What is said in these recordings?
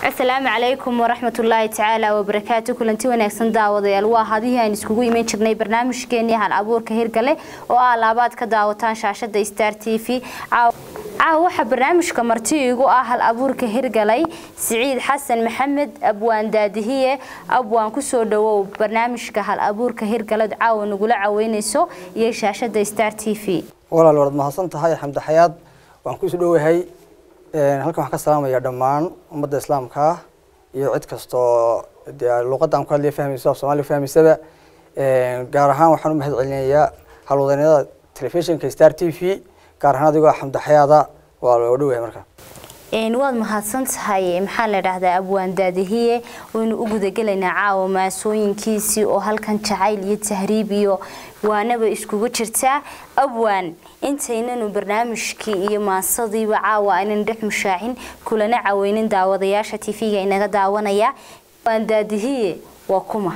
asalaamu calaykum waraxmatullaahi tacaala wabarakaatu kulanti wanaagsan daawadayaal waa hadihii aan iskugu iman jirnay barnaamijkeenii hal abuurka hirgale oo ah laabaad ka daawataan shaashada star t v caawa waxaa barnaamijka marti igu ah hal abuurka hirgalay siciid xasan maxamed abwaan daadihiye abwaan kusoo dhawow barnaamijka hal abuurka hirgale caawa nagula caweyneyso iyo shaashada star t v walaal waad mahadsan tahay xamdi xayaad waan kusoo dhowahay halkan waxaan ka salaamaya dhammaan ummadda islaamka ah iyo cid kastoo dee luuqadaan ku hadlaya fahmaysa af soomaaliya fahmaysaba gaar ahaan waxaan u mahad celinayaa halwadanyada telefishinka star t v gaar ahaan adigoo xamdi xayaada waa loo dhowahay marka waad mahadsan tahay maxaa la dhahdaa abwaan daadihiye waynu u gudagelaynaa caawa maasooyinkiisii oo halkan jacayl iyo tahriib iyo waanaba iskugu jirtaa abwaan intaynanu barnaamijkii iyo maasadiiba caawa aynan dhex mushaacin kulana caweynin daawadayaasha tv-ga inaga daawanaya abwaan daadihiye waa kuma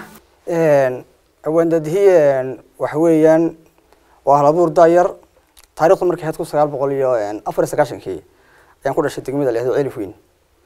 abwaan daadihiye waxa weeyaan waa halabuur daayar taarikhdu markay ahayd kun sagaal boqol iyo afar iyo sagaashankii ayaan ku dhashay degmada la yihahdo celif weyn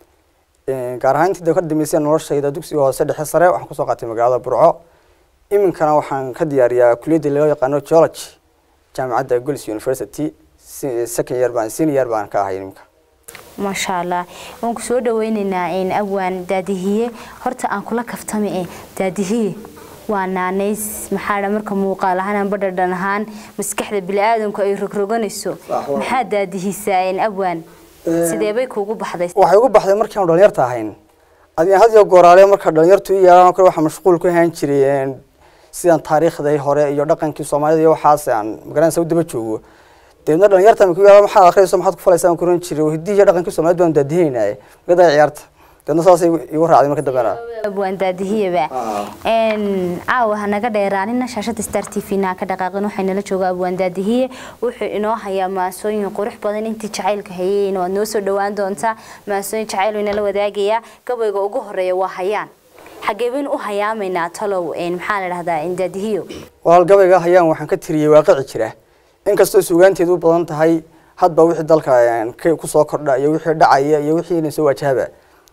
gaar ahaan intii ka dambeysay noloshayda dugsiga hoose dhexe sare waxaan kusoo qaatay magaalada burco iminkana waxaan ka diyaariyaa kuliyadda loo yaqaano geology jaamacadda gols university second year baan senior year baan ka ahay iminka maasha allah waan ku soo dhaweyneynaa abwaan daadihiye horta aan kula kaftame e daadihiye waa naanays maxaa marka muuqaal ahaan amba dhadhan ahaan maskaxda bili-aadanku ay rogroganayso maxaa daadihisaa abwaan sidee bay kuugu baxday waxay ugu baxday markii aan dhalinyarta ahayn adiga had iyo gooraale marka dhalinyartu i yeelaan kale waxaa mashquul ku ahaan jiray sidaan taariikhdii hore iyo dhaqankii soomaalida iyo waxaas aan magaranaysa u daba joogo deedna dhalinyarta ku yeelaan maxaad akhriyayso maxaad ku falaysaa aan ku oran jiray hiddii iyo dhaqankii soomaalida baan daadihinaynaye magadaa ciyaarta deedna saasay igu raacday marka dambena abwaan daadihiyaba caawa hanaga dheeraanina shaashada star t v naa ka dhaqaaqin waxaynala jooga abwaan daadihiye wuxuu inoo hayaa maasooyin qurux badan intii jacaylka hayeen waad noo soo dhawaan doontaa maasooyin jacayl inala wadaagayaa gabayga ugu horeeya waa hayaan xagee baynu u hayaamaynaa talow maxaa la dhahdaa daadihiyo walaal gabayga hayaan waxaan ka tiriyey waaqici jira inkastoo suugaanteedu u badan tahay hadba wixii dalka kusoo kordha iyo wixii dhacaya iyo wixii soo wajahaba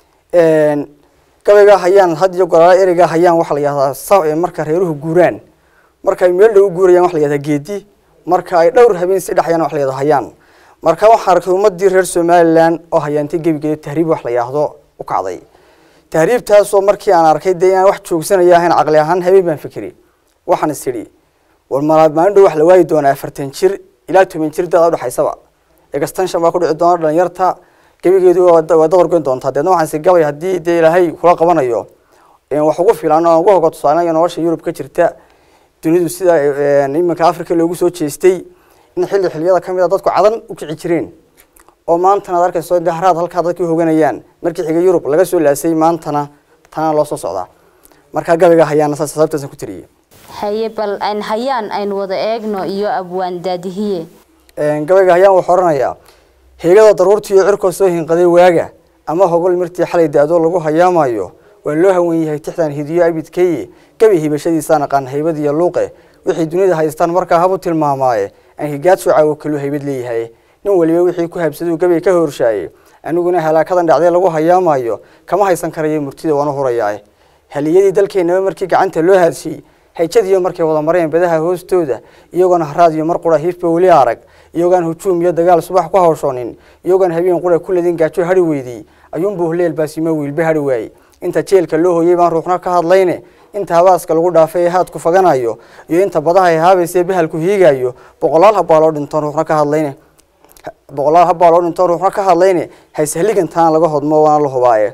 gabayga hayaan had iyo goraale ereyga hayaan waxaa la yihahdaa marka reeruhu guuraan marka ay meel dhow u guurayaan waxa la yihahdaa geedi marka ay dhowr habeen si dhexayaan waxa la yihahdaa hayaan marka waxaan arkay ummadii reer somaliland oo hayaantay gebigeeda tahriib wax la yihahdo u kacday tahriibtaasoo markii aan arkay dee inaan wax joogsanaya ahayn caqli ahaan habeen baan fikiri waxaan is idhi war maalin dhow wax la waayi doonaa afartan jir ilaa toban jir dada udhexaysaba extension baa ku dhici doona dhalinyarta gebigeedu waa dabargoyn doontaa deedna waxaan si gabay haddii dee ilaahay kula qabanayo wax ugu filan oo ugu hoga tusaalayo nolosha yurub ka jirta dunidu sida iminka africa loogu soo jeestay in xilli xilliyada kamid a dadku cadan u kici jireen oo maantana ad arkayso de haraad halkaa dadkii hoganayaan markii xiga yurub laga soo laasay maantana tana loo soo socdaa markaa gabayga hayaana saas sababtaasan ku tiriyey haye bal hayaan aynu wada eegno iyo abwaan daadihiye gabayga hayaan wuxuu oranayaa heegada daruurtii iyo cirkoo soo hinqaday waaga ama hogol mirtii xalay da-do lagu hayaamayo waa loo hawan yahay tixdan hidiyo abidkeye gabi hibashadiisaan aqaan haybad iyo luuqe wixii dunida haystaan markaa habu tilmaamaaye aan higaad shucaawo kaluu haybad leeyahay nin waliba wixii ku habsaduu gabay ka horshaaye aniguna halaakadan dhacday lagu hayaamayo kama haysan karayo murtida waanu hurayaa haliyadii dalkeenaba markii gacanta loo haadshiyey hayjadiiyo markay wada mareen badaha hoostooda iyagoona haraad iyo mar qura hiifba weli arag iyagoon hujuum iyo dagaal subax ku hawshoonin iyagoon habeen qura ku ladin gaajo hari weydii ayuunbuu huleel baasimo wiilba hari waayey inta jeelka loo hooyey baan ruuxna ka hadlayne inta habaaska lagu dhaafay ee haadku faganayo iyo inta badaha ay haabaysa bahalku hiigayo boqolaal habbaa loo dhintoon ruuxna ka hadlayne boqolaal habbaa loo dhintoon ruuxna ka hadlayne hayshaligin tanaa laga hodmo waana la hubaaye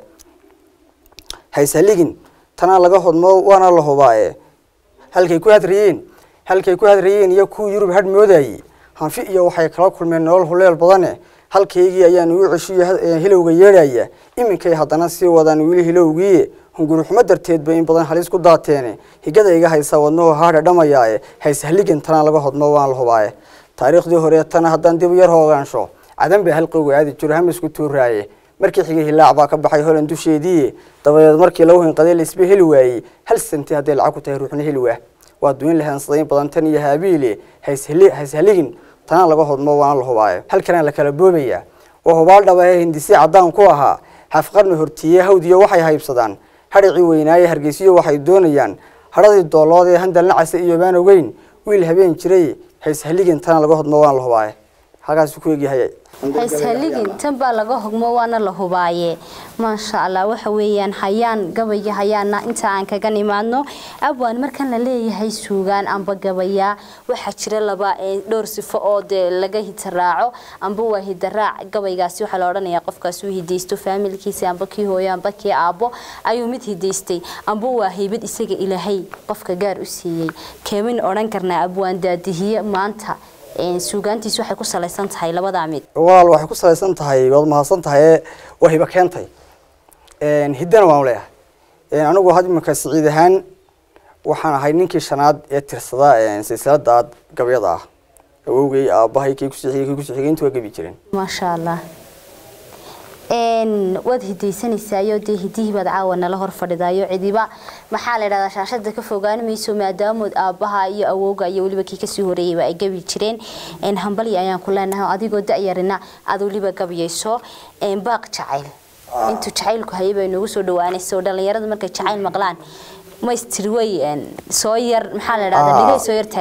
hayshaligin tanaa laga hodmo waana la hubaaye halkay ku hadrayeen halkay ku hadrayeen iyo kuwii yurub hadh moodayey hanfi iyo waxay kala kulmeen nolol huleel badane halkaygii ayaan igu ceshiyo hilowga yeedhaya iminkay haddana sii wadaan wili hilowgii hunguruxumo darteed bay in badan halis ku daateene higada iga haysa wadnuhu haadha dhamayaaye hayshaligin tanaa laga hodmo waan la hubaaye taariikhdii horeetana haddaan dib yar hoogaansho cadan bay halqowga aadi jiro hamisku tuuraaye markii xigay hilaac baa ka baxay holan dusheedii dabadeed markii lagu hinqaday laisba heli waayey hal santi hadday lacag ku tahay ruuxna heli waa waa duin lahaansaday badan tan iyo haabiile hayshaligin tanaa laga hodmo waana la hubaaye halkanaa la kala boobayaa waa hubaal dhaba ee hindisi caddaan ku ahaa xafqarni hortiiye hawdiyo waxay haybsadaan hadhicii weynaaye hargeysiyo waxay doonayaan hadhadii doolood ee handal nacase iyo baan ogeyn wiil habeen jiray hayshaligin tana laga hodmo waan la hubaaye halkaasuu ku egyahay hayshaligin tan baa laga hogmo waana la hubaaye maasha allah waxa weeyaan hayaan gabaya hayaana inta aan kaga nimaadno abwaan markan la leeyahay suugaan amba gabaya waxaa jira laba dhowr sifo oo dee laga hidaraaco amba waa hidaraac gabaygaasi waxaa la odhanayaa qofkaas uu hidaysto faamilkiisa amba kii hooyo amba kii aabbo ayuu mid hidaystay amba waa haybad isaga ilaahay qofka gaar u siiyey keemin odhan karnaa abwaan daadihiye maanta suugaantiis waxay ku salaysan tahay labadaa mid walaal waxay ku salaysan tahay waad mahadsan tahay waa hiba keentay hiddana waan leeyahay anigu had iminka siciid ahaan waxaan ahay ninkii shanaad ee tirsada silsilada gabyada ah awowgay aabahay kii kusiixiyay kii kusiixiyay inta waa gabi jireen maasha allah waad hidaysanaysaayoo dee hidihii baad caawa nala hor fadhidaayo cidiba maxaa la yidhahdaa shaashada ka fogaan mayso maadaamood aabbaha iyo awowga iyo weliba kii kasii horeeyeyba ay gabi jireen hambali ayaan ku leenahay adigoo da-yarina aad weliba gabyayso baaq jacayl intuu jacaylku hayay bay noogu soo dhawaanayso dhalinyarada markay jacayl maqlaan maystir way soo yar maxaa la dhahdaa dhigay soo yar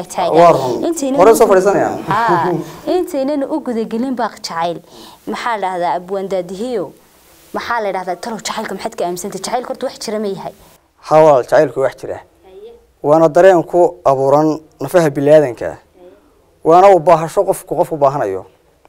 taagtaagan intaynana u gudagelin baaq jacayl maxaa la dhahdaa abwaan daadihiyo maxaa la dhahdaa talow jacaylka maxaad ka aaminsantay jacaylka horta wax jira ma yahay ha walaal jacaylku wax jira waana dareen ku abuuran nafaha biniaadanka waana u baahasho qofku qof u baahanayo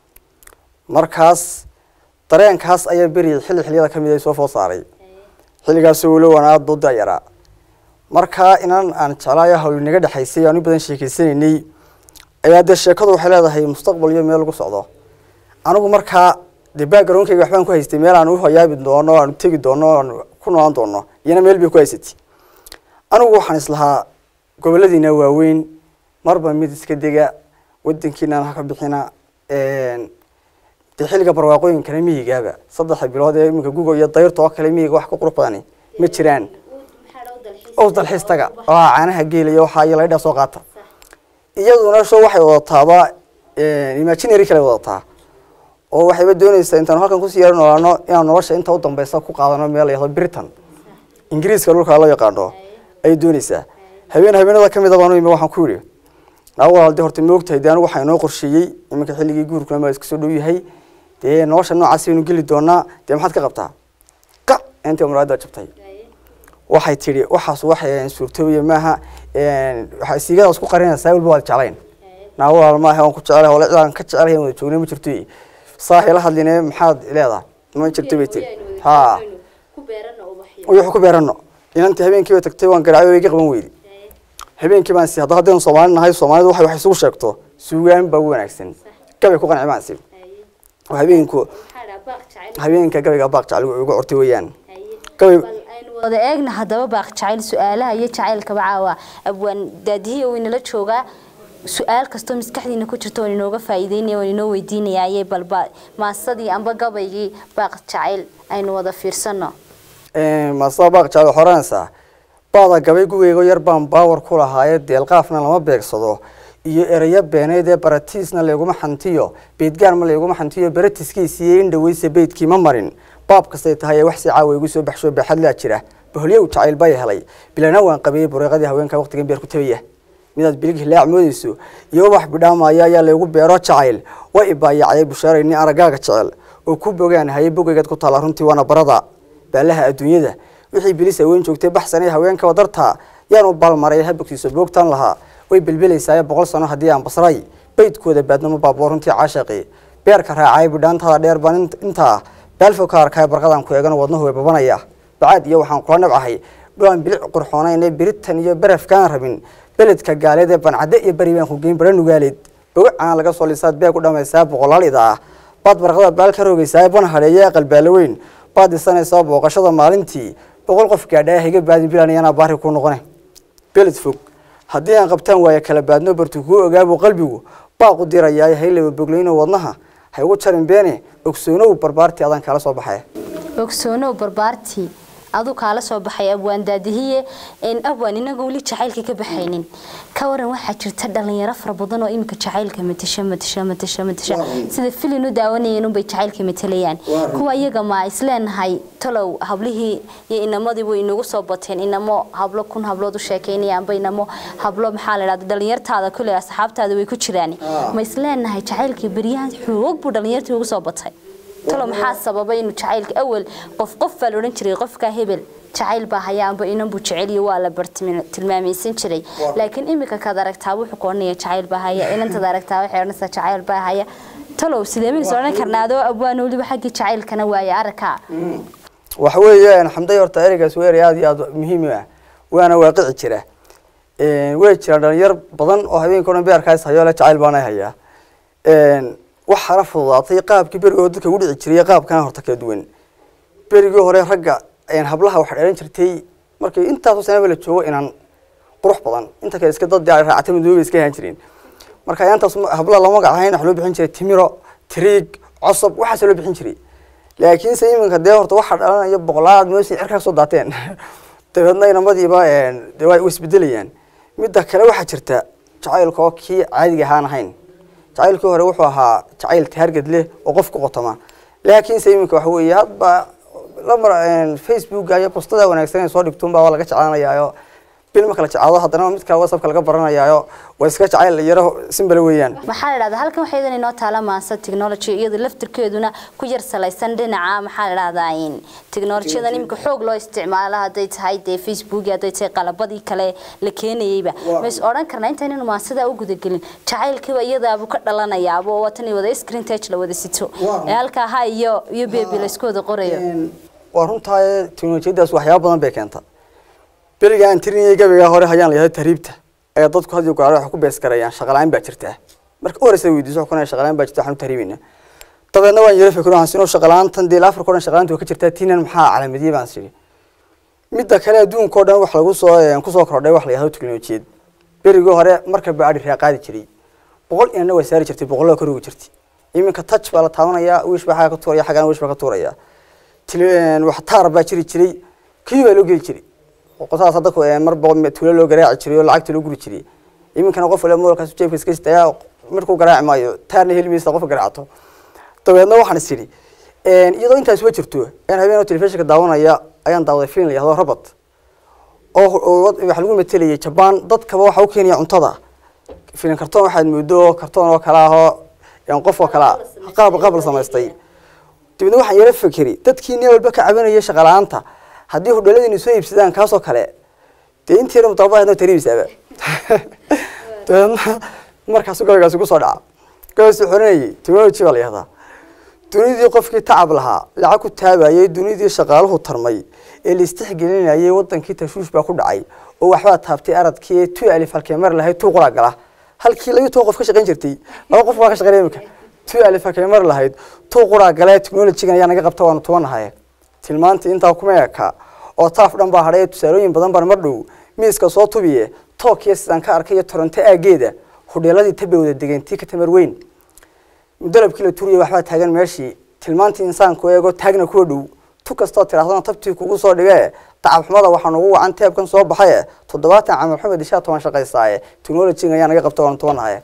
markaas dareenkaas ayaa beri xilli xilliyada ka mid ay soo food saaray xilligaasoo walow aan aada u dayaraa markaa inan aan jeclaayo hawl naga dhexaysay aan u badan sheekeysanaynay ayaa dee sheekadu waxay leedahay mustaqbal iyo meel lagu socdo anigu markaa dee backgroundkayga waxbaan ku haystay meel aan u hayaabi doono aan tegi doono aan ku noolaan doono iyana meel bay ku haysatay anigu waxaan islahaa goboladiina waaweyn marba mid iska dega wadankiinaan haka bixina dee xilliga barwaaqooyinkana miyigaaba saddexa bilood ee iminka guga iyo dayrta oo kale miyiga wax ka qurux badani ma jiraan oo dalxiis taga oo caanaha geelaya waxaa iyo laydhaa soo qaata iyaduna sho waxay wadataaba imaginary kale wadataa oo waxayba doonaysaa intaanu halkan kusii yaro noolaano inaan nolosha inta u dambeysa ku qaadano meel layahdo britain ingiriiska dhulka loo yaqaano ayay doonaysaa habeen habeenada ka mida baanu imi waxaan ku yidhi naa walaal de horta ma ogtahay de anigu waxaa inoo qorsheeyey iminka xilligii guurkuna ma iska soo dhow yahay dee nolosha noocaas baynu geli doonaa dee maxaad ka qabtaa ka intii muraada jabtay waxay tidhi waxaas wax suurtoobaya maaha waxaa siigadaas ku qarinaysaa walba waad jeclayn naa walaal maaha waan ku jecelahay wala cidaan ka jecelahay wada joognay ma jirto saahi la hadline maxaad leedahay ma jirto bay tiri ha wuxuu ku beerano inantii habeenkii bay tagtay waan garacay way iga qaban weydi habeenkii baan si hadda haddaynu soomaali nahay soomaalidu waxay wax isugu sheegto suugaan baa ugu wanaagsan gabay ku qanci baan si habeenku habeenka gabayga baaq jacayl ugu cortay weeyaan gabay wada eegna haddaba baaq jacayl su-aalaha iyo jacaylkaba caawa abwaan daadihiya uu inala joogaa su-aal kastoo maskaxdiina ku jirto waan inooga faa'iideynaya waan inoo weydiinayaaye balba maasadii amba gabaygii baaq jacayl aynu wada fiirsano maasada baaq jacayl waxaa oranaysaa baada gabay gugeygo yar baan baawar ku lahaaye deelqaafna lama beegsado iyo ereyo beeneyd ee baratiisna layguma xantiyo beydgaarma layguma xantiyo baratiskiisiiyo in dhaweysa beydkii ma marin baab kastay tahay ee wax si caawa igu soo baxsho baaxadlaa jira baholyow jacayl bay helay bilana waan qabiyey bureeqadii haweenka waqtigan beer ku tabaya midaad bilig hilaac moodeyso iyo ubax bidhaamaya ayaa laygu beero jacayl way ibaayacday bushaarayni aragaaga jecel oo ku bogaan haye bogeygaad ku taala runtii waana barada baalaha adduunyada wixii bilis haween joogtay baxsanay haweenka wadarta yaan u baalmaray habogtiisa boogtan lahaa way belbelaysaa boqol sano haddii aan basray beydkooda baadnamo baaboo runtii caashaqi beerka raacay bidhaantada dheer baan intaa baalfo ka arkaya barqadan ku eegano wadnuhu way babanaya bacaad iyo waxaan kula nabcahay dhulaan bilic qurxoonayn biritan iyo barafkaan rabin beledka gaaleed ee bancadde iyo beri baan ku geyn bara nugaaleed bogacaan laga soo lisaad beeg u dhamaysaa boqolaal ida ah baad barqada baal ka roogaysaa ban hadheeya qalbaalo weyn baad dhisanaysaa booqashada maalintii boqol qof gaadhaa higa baadin bilan iyana baari ku noqone beled fog haddii aan qabtaan waayo kala baadno bartu kuu ogaabuu qalbigu baaqu dirayaa haylaba bogleyno wadnaha ha igu jarin beene ogsoonow barbaartii adaan kala soo baxaya ogsoonow barbaartii aduu kaala soo baxay abwaan daadihiye abwaan inaga weli jacaylka ka baxaynin ka waran waxaa jirta dhalinyaro fara badan oo iminka jacaylka matasha matasha matasha matasha sida filin u daawanayeen unbay jacaylka matalayaan kuwa iyaga ma isleenahay talow hablihii iyo inamadiibu inagu soo bateen inamo hablo kun hablood u sheekaynayaanba inamo hablo maxaa la dhahda dhalinyartaada kule asxaabtaada way ku jiraan ma isleenahay jacaylkii beryahan xoog buu dhalinyartii ugu soo batay talo maxaa sababay inuu jacaylka awal qof qof baa la odhan jiray qofka hebel jacayl baa hayaanba inanbuu jeceliyo waa la bartilmaamaysan jiray laakiin iminka kaad aragtaa wuxuu ku odhanaya jacayl baa haya inantaad aragtaa waxay odhanaysaa jacayl baa haya talow sidee baynu is odhan karnaa adoo abwaan weliba xaggii jacaylkana waaya arkaa waxa weeye xamday horta ereygaas weer aada iyo aada muhiim ah waana waaqici jira way jiraan dhalinyar badan oo habeenka o dhan beerkaas hayo le jacayl baana hayaa waxaana fududaatay qaabkii berigoo dadka ugu dhici jiray qaabkana horta kala duwan berigii hore ragga hablaha waxaa dhelan jirtay markii intaasoo sanaba la joogo inaan qurux badan inta kale iska dad raacata madooba iska ahaan jireen marka ayaantaas hablaha lama magac ahayn waxa loo bixin jiray timiro tiriig cosob waxaasoo loo bixin jiray laakiinse iminka dee horta waxaa dhalanaya boqolaad meesha cirkaa soo daateen dabeedna inamadiiba de way isbedelayaan midda kale waxaa jirta jacaylka oo kii caadiga ahaan ahayn jacaylkii hore wuxuu ahaa jacayl taarged leh oo qof ku qotoma laakiinse iminka waxa weeye hadba lamar facebooka iyo postada wanaagsan soo dhigtuunbaa waa laga jeclaanayaayo bil marka la jeclaado haddana mid kale whatsappka laga baranayaayo waa iska jacayl yaro simbale weeyaan maxaa la dhahdaa halkan waxay idan inoo taala maansa technology iyada laftirkeeduna ku yar salaysan dhinaca maxaa la dhahdaa in technolojiyadan iminka xoog loo isticmaalo hadday tahay dee facebook hadday tahay qalabadii kale la keenayeyba ma is odhan karnaa intaynanu maansada u gudagelin jacaylkiiba iyadaabu ka dhalanayaaba oo watan wada screen touch la wada sito ee halkaa ha iyo iyo bebi la isku wada qorayo waa runtaa teknolojiyadaas waxyaaba badan bay keenta beriga aan tirinayay gabaygaa hore hayaan la yahdo tahriibta ayaa dadku had iyo goor waxay ku bees garayaan shaqalaan baa jirtaa marka u horeysa weydiiso waxaan kunahay shaqalaan baa jirta waxaan u tahriibayna dabeedna waan yara fikiro waxaan sinoo shaqalaantan dee afrika o dhan shaqalaanta waa ka jirtaa tiinan maxaa calaamadiyey baan siri midda kale adduunka o dhan wax lagu soo kusoo kordhay wax la yahdo teknolojiyad berigii hore marka baadhi raa qaadi jiray boqol inana waa saari jirtay boqollada kor ugu jirtay iminka touch baa la taabanayaa wish baa xagga ka tuuraya xaggana wish baa ka tuuraya wax taar baa jiri jiray kii baa loo geli jiray qosaas dadku mar boqol tuulo loo garaaci jiray oo lacagta loo guri jiray iminkana qof waliba moolkaas jeebka iska sitaya markuu garaaci maayo taarna heli maysa qofka garaacato dabeedna waxaan is idhi iyadoo intaas wa jirto ayaan habeen oo telefishinka daawanaya ayaan daawaday film la yahdo robot oo waxa lagu matelayay jabaan dadkaba waxa u keenaya cuntada filim kartoon waxaad moodo kartoon oo kale ahoo qof oo kale qaab qaab la samaystay dabeedna waxaan yara fikeri dadkii nin walba ka cabanayay shaqala-aanta haddii hudhaladini soo iibsadaan kaasoo kale dee intii yar mutababaheedna tariibsaaba dabeedna markaasu gabaygaasi kusoo dhaca gabaysu xoranayay technology baa la yihahdaa dunidii qofkii tacab lahaa lacag ku taabayay dunidii shaqaaluhu tarmay ee la istixgelinayay wadankii tashuush baa ku dhacay oo waxbaa taabtay aradkii tu alif halkee mar lahayd tuu qoraa gala halkii labiyo toban qof ka shaqayn jirtay laba qof baa ka shaqaynaya imika tu alif halkee mar lahayd tuu qoraa gale technologygan ayaa naga qabta waanu tubanahay tilmaantii intaa kuma eka oo taaf dhan baa hadhay tusaalooyin badan baan mar dhow miiska soo tubiye tookiya sidaan ka arkay iyo toronto aageeda hudheeladii tabay wada degentii ka tamar weyn mudalabkii la turiyay waxbaa taagan meeshii tilmaantii insaanku eego taagna kuwa dhow tu kastoo tirahdana tabtii kugu soo dhigee tacabxumada waxaan ugu wacan teebkan soo baxaye toddobaatan camal xumed ishaa toban shaqaysaaye technologyga ayaa naga qabta waanu tubanahay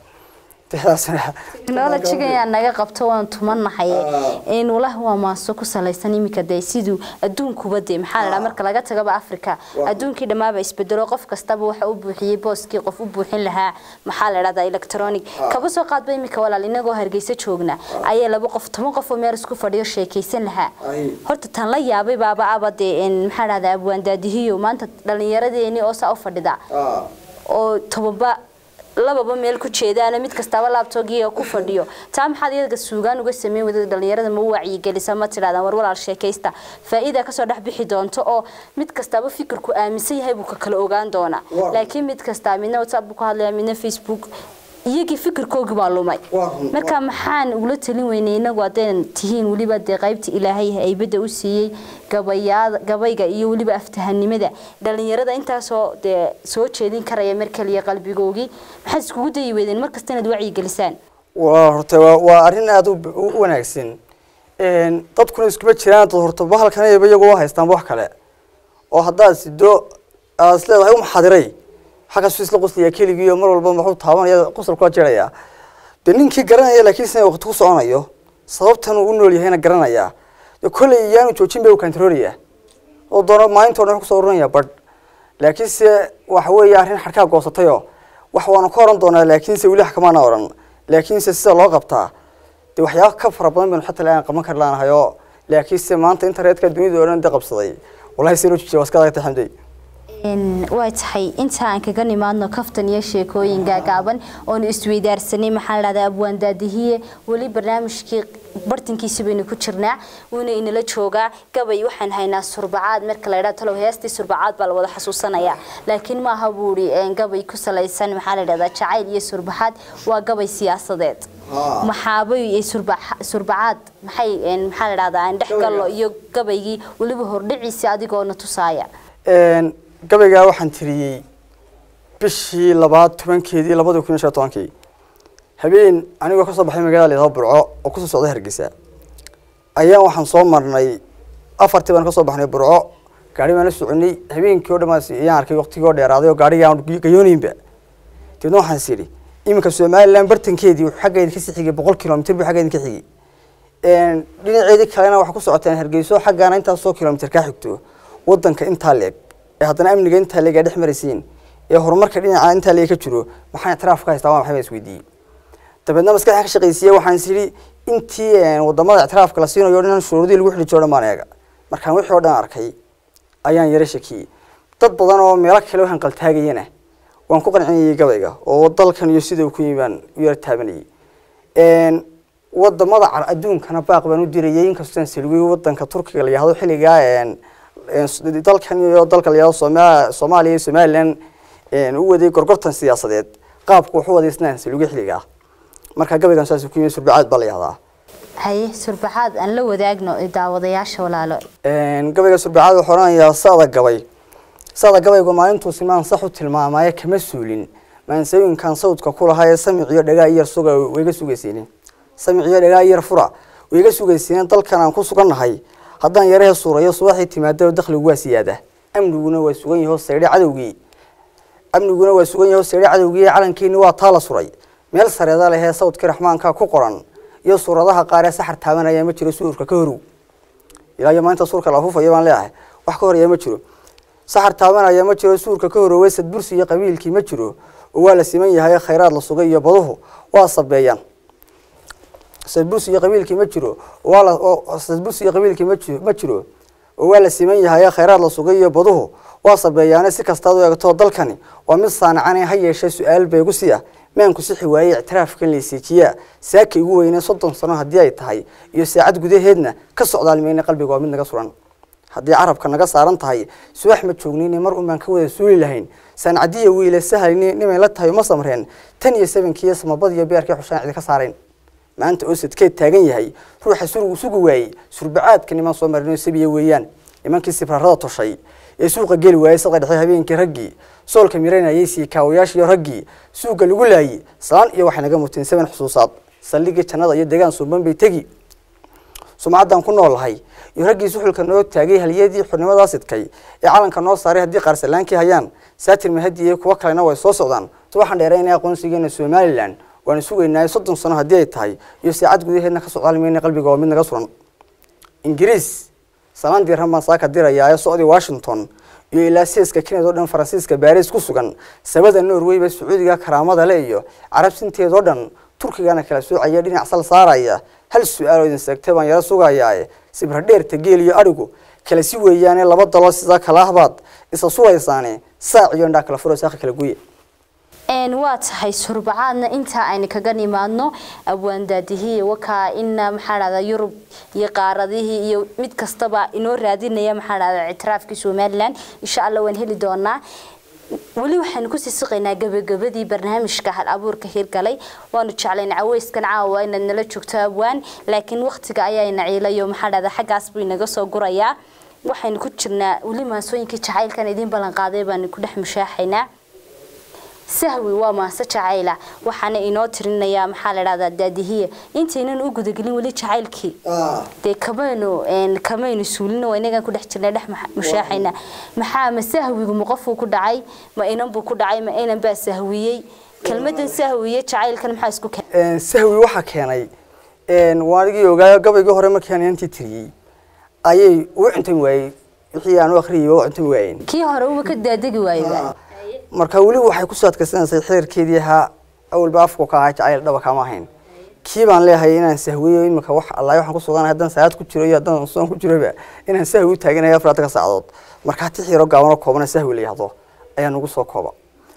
technologyga ayaa naga qabto waan tumanahay inulah waa maaso ku salaysan iminka dee siduu adduunkuba dee maxaa la marka laga tagaba africa adduunkii dhammaaba isbedelo qof kastaba waxa u buuxiyey booskii qof u buuxin lahaa maxaa la dhahdaa electronic kaba soo qaadba iminka walaal inagoo hargeysa joogna ayaa laba qof toban qof oo meel isku fadhiyo sheekaysan lahaa horta tan la yaabay baaba aba dee maxaa dhahdaa abwaandaadihiyo maanta dhallinyaradeeni oo saa u fadhida oo tobanba lababa meel ku jeedaana mid kastaba laabtoogiiga ku fadhiyo taa maxaad iyaga suugaan uga sameyn wadada dhalinyarada ma u wacyigelisa ma tidhahdaan war walaal sheekaysta faa'iida kasoo dhex bixi doonto oo mid kastaba fikirku aaminsan yahay buu ka kala ogaan doonaa laakiin mid kastaa midna whatsapp buu ku hadlaya midna facebook iyagii fikirkoogii baa lumay marka maxaan ugula talin weynay inagu haddaynan tihiin weliba dee qaybta ilaahay haybadda u siiyey gabayaada gabayga iyo weliba aftahanimada dhalinyarada intaasoo dee soo jeedin karaya mar kaliya qalbigoogii maxaad iskugu dayi weydeen mar kasta inaad wacyigelisaan waa horta waa arrin aada u wanaagsan dadkuna iskuma jiraan dad horta bahalkan ayaba iyagu u haystaanba wax kale oo haddaad sido aad is leedahay u maxadiray xaggaasuu isla qoslaya keligii oo mar walba maxuu taabanaya qosol kula jiraya dee ninkii garanaya laakiin sina waqti ku soconayo sababtan uu u nool yahayna garanaya dee kolley iyaanu joojin bay u kantaroolaya oo doono maalinta o dhan wax kusoo ururinaya badh laakiinse waxa weeye arrin xadhkaa goosatayoo wax waanu ka oran doonaa laakiinse weli wax kamaana oran laakiinse sida loo qabtaa dee waxyaaba ka fara badan baynu xataa aan qaban kari laanahay oo laakiinse maanta internetka dunida oo dhan de qabsaday wallahi se loo jijiya waa iska adagtay xamday waa tahay inta aan kaga nimaadno kaftan iyo sheekooyin gaagaaban oonu isweydaarsanay maxaa la dhahdaa abwaan daadihiye weli barnaamijkii bartankiisa baynu ku jirnaa wuuna inala joogaa gabay waxaan haynaa surbacaad marka la yidhahdo talow heestii surbacaad baa la wada xasuusanayaa laakiin maaha buuri gabay ku salaysan maxaa la yidhahdaa jacayl iyo surbaxaad waa gabay siyaasadeed maxaabay surbacaad maxay maxaa la dhahdaa aan dhex gallo iyo gabaygii weliba hordhiciisi adigoona tusaaya gabaygaa waxaan tiriyey bishii labaad tobankeedii labadii kun iyo shan tobankii habeen anigoo kasoo baxay magaalada layidhahdo burco oo kusoo socda hargeysa ayaan waxaan soo marnay afartii baan kasoo baxnay burco gaari baan la soconay habeenkii o dhamaas ayaan arkay waqtigii oo dheeraaday oo gaariga aan gayooninba dabeedna waxaan is idhi iminka somaliland bartankeedii wuxuu xagga idinka sii xigay boqol kilomitr buu xagga idinka xigay dhinaceedii kalena waxaa ku socoteen hargeyso xaggaana intaasoo kilomitr kaa xigto wadanka intaa leeg ee haddana amniga intaa leeg aa dhex maraysiin ee horumarka dhinaca intaa leeg ka jiro maxaan ictiraaf ka haystaa waa maxay baa isweydiiyey dabeedna maskaxda ka shaqaysiiyey waxaan is idhi intii wadamada ictiraafka la siinayo dhan shuruudii lagu xidhi jiro dhan baan eega markaan wixii oo dhan arkay ayaan yara shakiyey dad badan oo meelo kale waxaan qaltaagayana waan ku qancinayay gabayga oo dalkan iyo sida uu ku yimi baan u yara taabanayay wadamada adduunkana baaq baan u dirayay inkastoo aan salwiyey wadanka turkiga la yihahdo xilligaa dalkan iyo dalka la yihahdo sooma soomaaliya iyo somaliland u waday gorgortan siyaasadeed qaabku wuxu waday isna aan salwiyey xilligaa marka gabaygan saas ku yimi surbacaad baa la yihahdaa haye surbaxaad aan la wadaagno daawadayaasha walaalo gabayga surbacaad wuxuu oranayaa sada gabay sada gabaygu maalintuu simaan sax u tilmaamaaye kama suulin maansooyinkan sawdka ku lahaa ee samiciyo dhagaa iyar suga wayga sugaysiinin samiciyo dhagaa iyar fura wayga sugaysiinin dalkan aan ku sugannahay haddaan yarahe suurayo subaxii timaadaba dakhligu waa siyaada amniguna waa sugan yaho saydhe cadowgii amniguna waa sugan yaho saydhe cadowgii calankeeni waa taa la suray meel sareeda lehee sawdkii raxmaanka ku qoran iyo suuradaha qaar ee saxar taabanaya ma jiro suurka ka horow ilaa iyo maanta suurka la afuufaya baan leeyahay wax ka horaya ma jiro saxar taabanaya ma jiro suurka ka horowey sadbursi iyo qabiilkii ma jiro oo waa la siman yahay khayraad la sugay iyo baduhu waa sabeeyaan sadbursi iyo qabiilkii ma jiro waa la sadbursi iyo qabiilkii ma jiro ma jiro oo waa la siman yahay khayraad la sugay iyo baduhu waa sabeeyaane si kastaad u eegto dalkani waa mid saanacane ha yeeshee su-aal beegu siya maanku sixi waayey ictiraafkan laysiijiyaa saaka igu weyne soddon sano haddii ay tahay iyo saacad gudaheedna ka socdaalmayna qalbiga waa mid naga suran haddii carabka naga saaran tahay subax ma joognayne mar unbaan ka wada suuli lahayn saancadiya wiile sahalni nimay la tahay uma samreen tan iyo sabankiiyo samabad iyo beerkii xushaan cidi ka saarayn maanta oo sadkeed taagan yahay ruuxa surgu sugi waayey surbacaadka niman soo marinoo sabiya weeyaan nimankii sibrarada toshay ee suuqa geli waayey sadqa dhexe habeenkii raggii soolka miranayay siikaawayaashiiyo raggii suuga lagu laayey salaan iyo waxay naga muteen saban xusuusaad saldhigii jannada iyo deegaan suuban bay tegi sumcaddaan ku noolahay iyo raggii suxulka noo taagay haliyadii xurnimada sidkay ee calanka noo saaray haddii qaarsalaankii hayaan saatir mahadi iyo kuwo kalena way soo socdaan waxaan dheeraynaya aqoonsigeena somalilan waana sugaynaa soddon sano haddii ay tahay iyo saacad gudaheedna ka socdaalmayna qalbiga waa mid naga suran ingiriis salaan diirran baan saaka dirayaa ee socdii washington iyo ilaa seeska kened oo dhan faransiiska baris ku sugan sabada norwayba sacuudiga karaamada le iyo carab sinteedoo dhan turkigana kala soocaya dhinac sal saaraya hal su-aal oo idin seegtay baan yaro sugayaa sibradheerta geel iyo adhigu kala si weeyaane laba dalo sidaa kala ahbaad isa suraysaane saac iyo indhaa kala furo saaka kala guya waa tahay surbacaadna intaa aynu kaga nimaadno abwaandaadihiiy wakaa ina maxaa dhahdaa yurub iyo qaaradihii iyo mid kastaba inoo raadinaya maxaa dhahdaa ictiraafkii somalilan insha allah waan heli doonaa weli waxaanu kusii siqaynaa gabagabadii barnaamijka hal abuurka hirgalay waanu jeclayn caweyskan caawa inaad nala joogto abwaan laakiin waqtiga ayaana ciilayo maxaa dhahdaa xaggaas buu inaga soo gurayaa waxaynu ku jirnaa weli maasooyinkii jacaylkan idiin ballan qaaday baanu ku dhex mushaaxaynaa sahwi waa maase jacayla waxaana inoo tirinayaa maxaa la dhahdaa daadihiya intaynan u gudagelin weli jacaylkii dee kamaynu een, kamaynu suulin oo inagan ku dhex jirnay dhex maxa- mushaaxayna maxaa ma sahwigu ma qofuu ku dhacay ma inan buu ku dhacay ma inan baa sahwiyey kelmadan sahwiye jacaylkan maxaa isku keenay sahwi waxaa keenay waanigii ogaayo gabaygii hore markii aan inantii tiriyey ayay u cuntami waayey wixii aan u akhriyay waa u cuntami waayeen kii hore uba ka daadegi waayeba marka weli waxay kusoo adkaysanaysay xeerkeedii ahaa awalba afku ka ahaa jacayl dhaba kama ahayn kii baan leeyahay inaan sahwiyo imika wax allahi waxaan ku suganahay haddaan salaad ku jiro iyo haddaan soon ku jiroba inaan sahwi u taaganahay afartanka saacadood markaa tix yaro gaabanoo koobana sahwi la yihahdo ayaa nagu soo kooba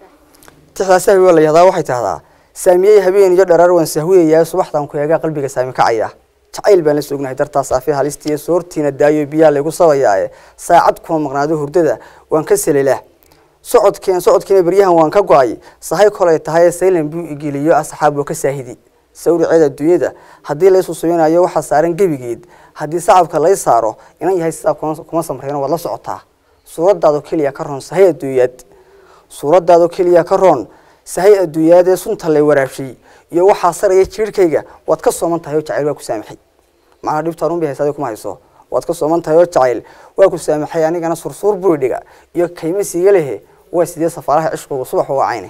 tixdaa sahwi waa la yihahdaa waxay tahdaa saamiyey habeen iyo dharaar waan sahwiyayaa subaxdan ku eegaa qalbiga saami kacaya jacayl baan la sugnahay dartaas afi halistiiyo soortiina daayo biyaa laygu sabayaaye saacad kuma maqnaado hurdada waan ka selelaa socodkeen socodkiina beryahan waan ka go-ay sahay kolay tahay saylan buu igeliyo asxaab oo ka saahidi sawriceeda adduunyada haddii laysu subinayo waxaa saaran gebigeed haddii sacabka lay saaro inan yahay sidaa kuma kuma samrayno waad la socotaa suuradaadoo keliya ka roon sahay adduunyaad suuradaadoo keliya ka roon sahay adduunyaad ee sunta lay waraabshay iyo waxaa saraya jiirhkayga waad ka sooman tahay oo jacayl waa ku saamaxay macnaha dhibta arun bay haysaday kuma hayso waad ka sooman tahay oo jacayl waa ku saamaxay anigana sursuur buu dhiga iyo kayma siiga lehe waa sidee safaaraha cishqigu subax u wacayne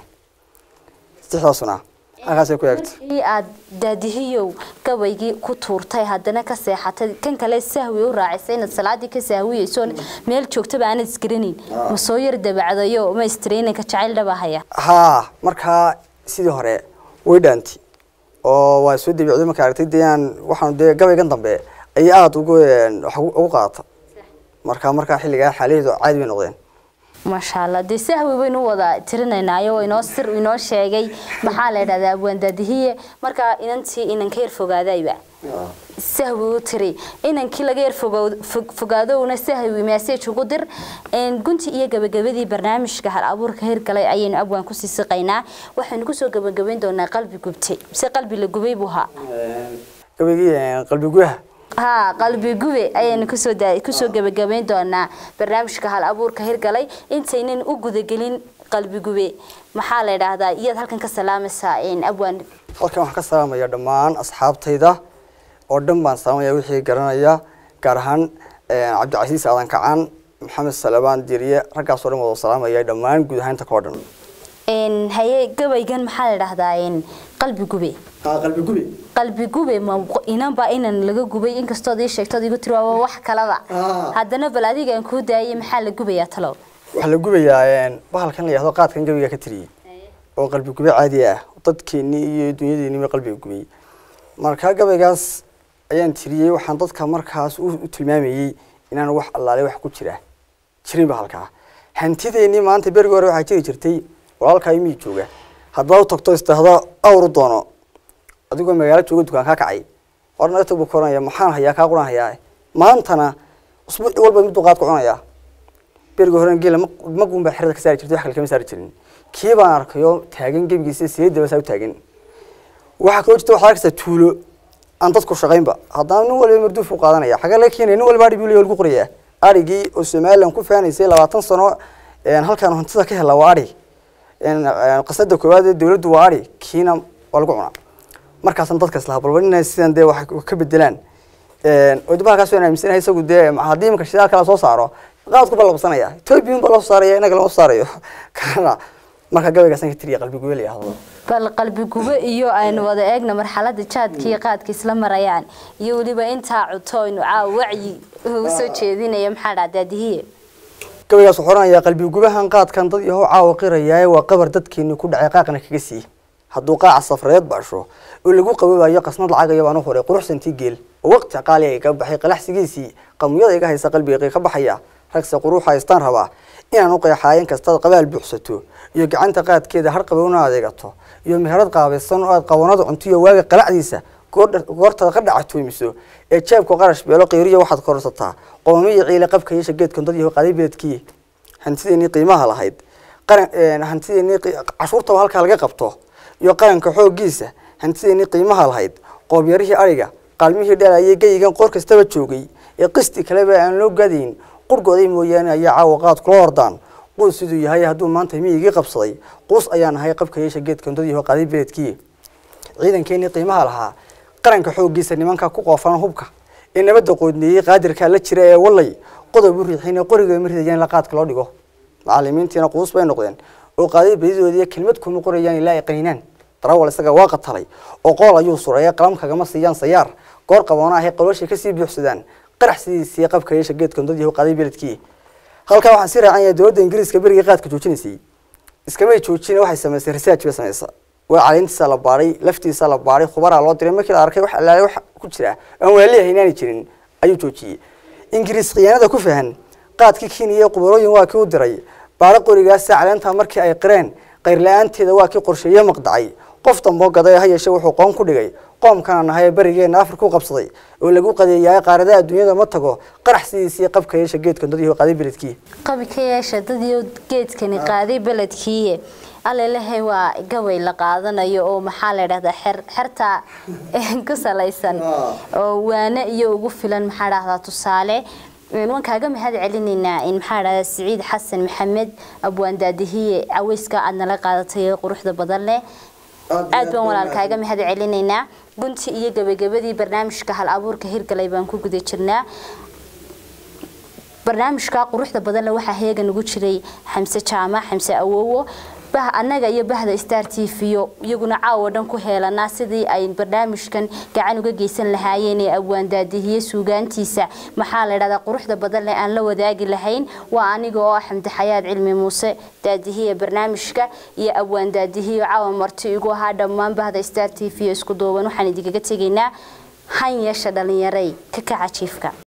sixdaasuna halkaasay ku eegto markii aad daadihiyow gabaygii ku tuurtay haddana ka seexatay kan kale sahwi u raacisay inaad salaadii ka sahwiyeyso meel joogtaba aanad isgaranayn ma soo yar dabacdayo ma istreeninka jacayl dhaba haya haa markaa sidii hore way dhaanti oo waa soo dabicday marka aragtay dee aan waxaan dee gabaygan dambe ayay aada ugu een, wax ugu ugu qaadata marka markaa xilligaa xaalaheedu caadi bay noqdeen maasha allah dee sahwi baynu u wada tirinaynaayo inoo sir inoo sheegay maxaa la idhahdaa abwaan daadihiye markaa inantii inan ka yar fogaadayba sahwi u tiri inankii laga yar fogow- fog- fogaadowna sahwi message ugu dir Een, gunti iyo gabagabadii barnaamijka hal abuurka hirgalay ayaynu abwaan kusii siqaynaa waxaynu kusoo gabagabayn doonaa qalbi gubtay mise qalbi la gubay buu haa gabaygii een, qalbi gudaha haa qalbi gube ayaynu kusoo daa- kusoo gabagabayn doonaa barnaamijka hal abuurka hirgalay intaynan u gudagelin qalbi gube maxaa la idhaahdaa iyaad halkan ka salaamaysaa een, abwaan halkan waxaan ka salaamaya dhammaan asxaabtayda oo dhan baan salaamaya wixii garanaya gaar ahaan een, cabdicasiis aadan kacan maxamed salabaan diriye raggaasoo dhan wada salaamaya dhammaan guud ahaanta koo dhan Een, haye gabaygan maxaa la idhaahdaa een, qalbi gube qalbi gubi qalbi gube ma inanba inan laga gubay inkastood ii sheegtood igu tiri waa wax kalaba Ah. haddana bal adigaan kuu daayay maxaa la gubayaa talow waxaa la gubayaa een, bahalkan la yihahdo qaadkan gabiga ka tiriyey oo qalbi gube caadi ah dadkeennii iyo dunyadeenniiba qalbiga gubay marka gabaygaas ayaan tiriyey waxaan dadka markaas u u tilmaamayey inaan wax allaale wax ku jira jirin ba halkaa hantideennii maanta berigi hore waxaa jiri jirtay walaalkaa imii jooga haddaad u tagto istahdo awru doono adigoo magaalo jooga dukaan kaa kacay hor naga tag buu ka oranaya maxaan hayaa kaa quran hayaa maantana usbuuci walba miduu qaad ku cunayaa berigi horena geela magun baa xerada ka saari jirtay wax kale kama saari jirin kii baan arkayoo taagan gebigiisa sideedaba saa u taagan waxaa kaloo jirta waxaad arkaysaa tuulo aan dadku shaqaynba haddana nin waliba marduuf u qaadanaya xagee laga keenaya nin walba adhi buu leeyahay lagu qorayaa adhigii oo somaliland ku faanaysay labaatan sano een, halkaan hantida ka hela waa adhi een, een, qasada koowaad ee dowladdu waa adhi kiina waa lagu cunaa markaasna dadka islaha balba inay sidan dee wax ka bedelaan een, oo dib halkaas waan aaminsanahay isagu dee haddii imika shidaal kala soo saaro qaadku baa la qabsanaya ethoobiyan baa loo saaraya inaga lama saarayo kana marka gabaygaasaan ka tiriya qalbi gubeel yahdo bal qalbi gube iyo aynu wada eegna marxalada jaadka iyo qaadka isla marayaan iyo weliba intaa cuto aynu caawa wacyi ugu soo jeedinaya maxaa dhaa daadihiye gabaygaas wuxuu oranayaa qalbi gubahan qaadkan dad yahow caawa qirayaaye waa qabar dadkeeni ku dhacay qaaqna kaga sii hadduu qaaca safreed baasho oo lagu qaboobayo qasnad lacagayo baan u horay quruxsantii geel oo waqti qaali ay ka baxay qalaxsigiisii qamuyada iga haysa qalbiga ka baxaya ragse quruuxa haystaan rabaa inaan u qeexaayen kastaad qabaal buuxsato iyo gacanta qaadkeeda har qabowna adeegato iyo meherad qaabaysan oo aad qabanada cuntiyo waaga qalacdiisa goordha- goortaad ka dhacatoomiso ee jeebka qarash beelo qiiriya waxaad kororsataa qoomiyo ciile qabka yeesha geedkan dad yahow qaaday beledkii hantideenii qiimaha lahayd qaran een, hantideenii qi- cashuurtaba halkaa laga qabto iyo qaranka xooggiisa hantideenii qiimaha lahayd qoobyarihii ariga qaalmihii dheelayay geyigan qoor kastaba joogay ee qisti kaleba aan loo gadayn qurgooday mooyaane ayaa caawa qaad kula hordaan quus siduu yahay hadduu maanta miyigii qabsaday quus ayaan ahay qabka yeesha geedka undadiiho qaaday beledkii ciidankeenii qiimaha lahaa qaranka xooggiisa nimanka ku qoofan hubka ee nabadda qoodneeyey qaadirkaa la jira ee wallay qodob u riixin ee qoriga ma ridayaan la qaadka loo dhigo macallimiintiina quus bay noqdeen oo qaaday badidoodii kelmad kuma qorayaan ilaa ay qaninaan darawal isaga waa qatalay oo qool ayuu suray ee qalam kagama siiyaan sayaar goor qaboona ahay qalooshay kasii buuxsadaan qarax sidiisii qabka yeesha geedka undadiiho qaaday beledkii halkaa waxaan sii raacan yahay dowladda ingiriiska berigii qaadka joojinaysay iskamay joojina waxay samaysay research bay samaysa waa caleyntiisa la baadhay laftiisa la baadhay khubaraa loo diray markii la arkay wax allaale wax ku jira aan waaliyahay inaanay jirin ayuu joojiyey ingiriis khiyaanada ku fahan qaadkii kenya iyo qubarooyin waa kii u diray baadho qorigaasa caleentaa markii ay qireen qayr la-aanteeda waa kii qorsheeye maqdacay qof damboo gaday ha yeeshee wuxuu qoon ku dhigay qoomkana nahay ee berigeena afrika u qabsaday oo lagu qadeeyahay qaaradaha adduunyada ma tago qarax sidiisii qabka yeesha geedka undadiiho qaaday beledkii qabi ka yeesha dadiyo geedkani qaaday beledkiiye alelehay waa gabay la qaadanayo oo maxaa la dhahdaa xer xerta ku salaysan oo waane iyo ugu filan maxaa dhahdaa tusaale waan kaaga mahad celinaynaa in maxaa dhahdaa siciid xasan maxamed abwaan daadihiye caweyska aad nala qaadatay ee quruxda badan leh aad baan walaal kaaga mahad celinaynaa gunti iyo gabagabadii barnaamijka hal abuurka hirgalay baan ku guda jirnaa barnaamijka quruxda badanle waxaa heega nagu jiray xamse jaamac xamse awowo bah annaga iyo bahda star t v iyaguna caawa dhan ku heelanaa sidii ay barnaamijkan gacan uga geysan lahaayeen ee abwaan daadihiye suugaantiisa maxaa la dhahdaa quruxda badan leh aan la wadaagi lahayn waa aniga oo ah xamdi xayaad cilmi muuse daadihiye barnaamijka iyo abwaan daadihiye caawa marti igu ahaa dhammaan bahda star t v isku duuban waxaan idinkaga tegaynaa han yeesha dhalinyaray ka kaca jiifka